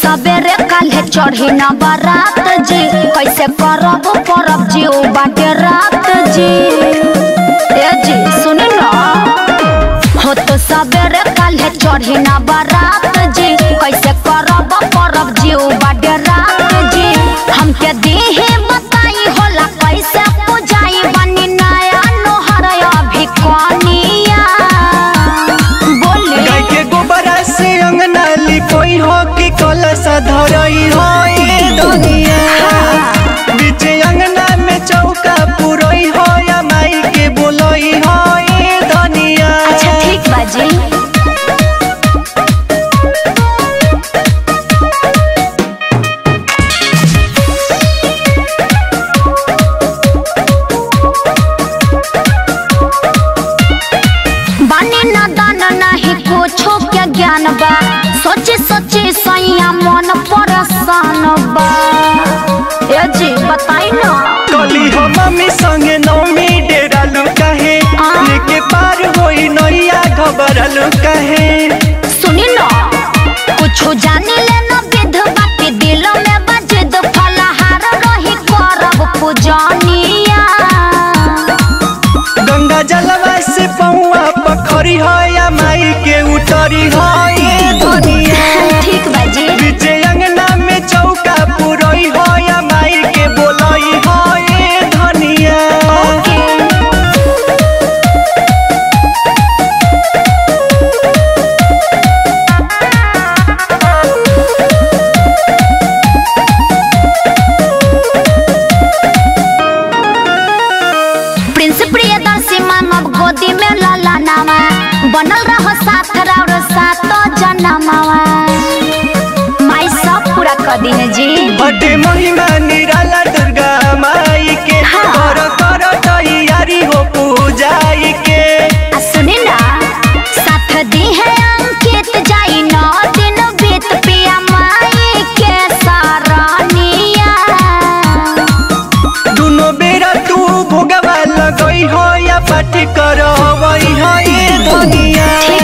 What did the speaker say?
सवेरे काल्हे चढ़ी न बारात जी कैसे करब परब जी ओ बाटे रात जी ए जी सुन न हो तो सवेरे काल्हे चढ़ी न बारात जी कैसे करब परब जी ओ बाटे रात जी हमके देहे बताई होला कैसे पूजाई बनी नया नोहर अभी कनिया बोली गाय के गोबरा से अंगना लिपोई हो कि कलश धरई हो ये दुनिया बीच अंगना में चौका पुरई हो या माई के बोलई हो ये दुनिया अच्छा ठीक बाजी बानी न दान नहीं कुछो के ज्ञान बा सोचे सोचे सैया मन परेशान बा ए जी बताई न कली हो मम्मी संगे नौमी डेरालू कहे आ। लेके पार होई नैया घबरलू कहे सुनी न कुछो जानी ले न विध बाटे दिल में बजद फलहार रही करब पूजनिया गंगा जलवा से पौआ पखरी हो या माई के उतरी हो ये दुनिया ठीक बाजी बीच अंगना में चौका पुरई हो या माई के बोलई हो ये धनिया प्रिंस प्रियदर्शी मानव गोदी में लाला नामा बनल रहो साथ राउर सात जनमावा माई सब पूरा कर दी है जी बटे महिमा निराला दुर्गा माई के हाँ। कर कर तैयारी हो पूजाई के आ सुनी ना साथ दी है अंकित जाई नौ दिन बीत पिया माई के सारनिया दुनो बेरा तू भोगवा लगई हो या पाठी कर हो ये धनिया